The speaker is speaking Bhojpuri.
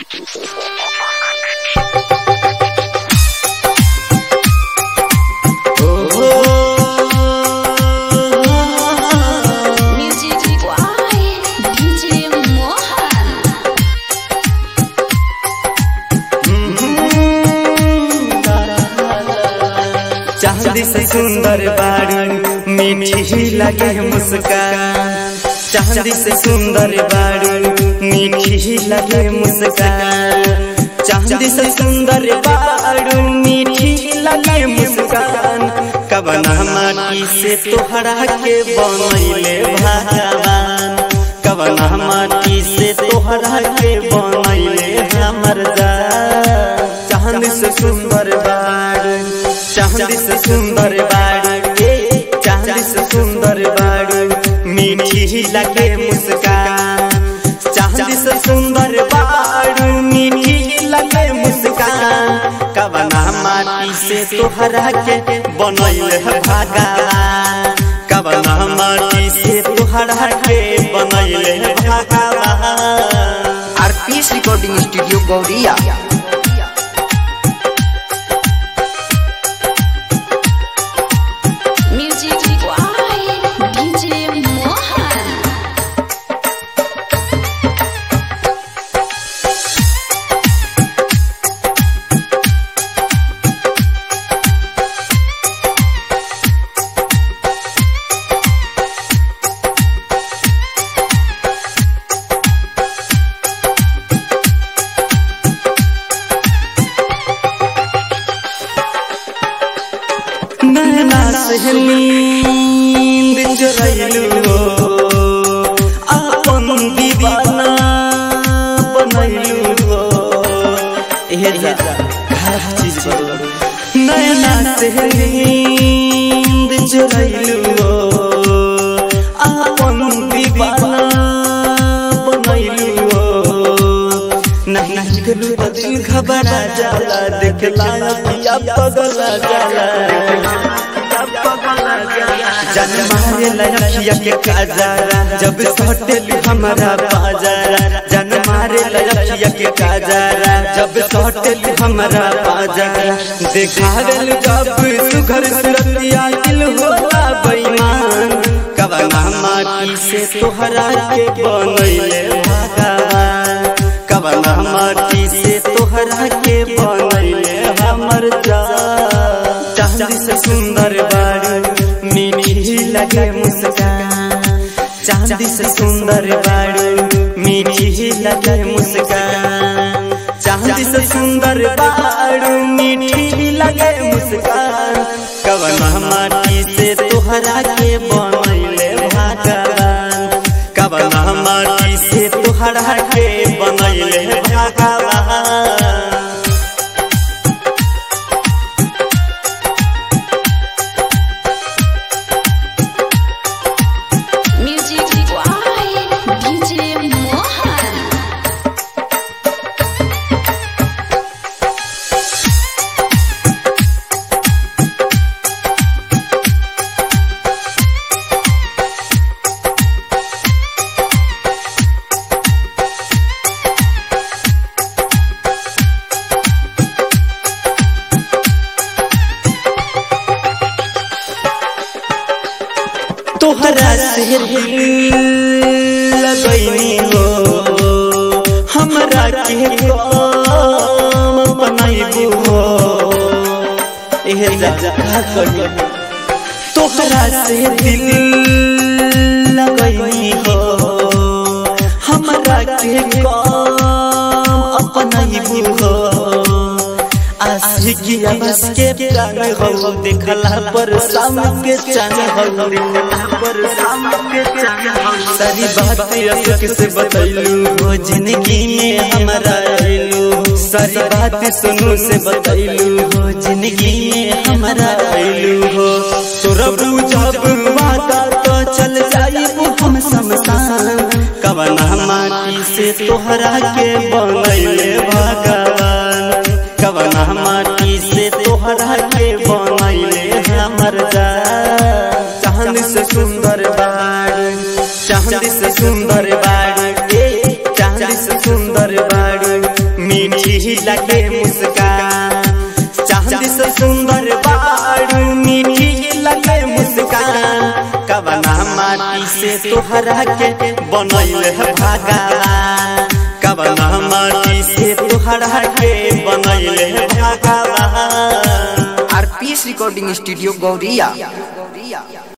Music Why DJ Mohan चांदी से सुंदर बारू मीठी लगे मुस्कान चांदी से सुंदर बारू मीठी लगे मुस्कान चांदी से सुंदर बारू मीठी लगे मुस्कान कबना माटी से तोहरा के बनैले भगवान कबना माटी से तोहरा के बनैले हमर जान चांदी से सुंदर बारू चांदी से सुंदर बारू ए चांदी से सुंदर बारू मीठी लगे मुस्कान चांदी से सुंदर बारू मीठी लगे मुस्कान कबना माटी से तोहरा के बनैल है भगवान कबना माटी से तोहरा के बनैल है भगवान RPS recording studio Gauriya Music Why DJ Mohan नैना से नींद चुरैलू हो अपन दीवाना बनैलू हो एहे जा हर चीज बदल नैना से नींद चुरैलू हो अपन दीवाना बनैलू हो नहीं दिल तो दिल घबरा जाला देखला पिया पगला जाला जन मारे लखिया के काजरा जब सटेल हमारा बाजारा जन मारे लखिया के काजरा जब सटेल हमारा बाजारा देखावेल जब सुघर सुरतिया दिल होला बेईमान कबना माटी से तोहरा के बनैले भगवान कबना माटी से तोहरा के बनैले हमर जान चांदी से सुंदर बारू मीठी लगे मुस्कान चांदी से सुंदर बारू मीठी लगे मुस्कान चांदी से सुंदर बारू मीठी लगे मुस्कान कबना माटी से तोहरा के बनैले भगवान कबना माटी से तोहरा के बनैले भगवान Music Why DJ Mohan तोहरा से लगैनी हो हमरा के काम बनाइबू हो एहे जा का करी तोहरा से दिल लगैनी हो हमरा के काम अपनाइबू हो आशिकिया बस के प्राण हो देखला पर शाम के चांद हो देखला पर शाम के चांद हो सारी बात अशोक से बतैलू हो जिंदगी में हमारा आइलू सारी बात सुनू से बतैलू हो जिंदगी में हमारा आइलू हो तोरा जब वादा तो चल जाई हम शमशान कवना माटी से तोहरा के बनैले भगवान कवना माटी से तोहरा के बनैले हमर जा चांद से सुंदर बाड़ी चांद से सुंदर बाड़ी ए चांद से सुंदर बाड़ी मीठी लगे मुस्कान चांद से सुंदर बारू मीठी लगे मुस्कान कवना माटी से तोहरा के बनैल है भगवान कवना माटी से तोहरा के बनैल है भगवान आरपीएस रिकॉर्डिंग स्टूडियो गौरिया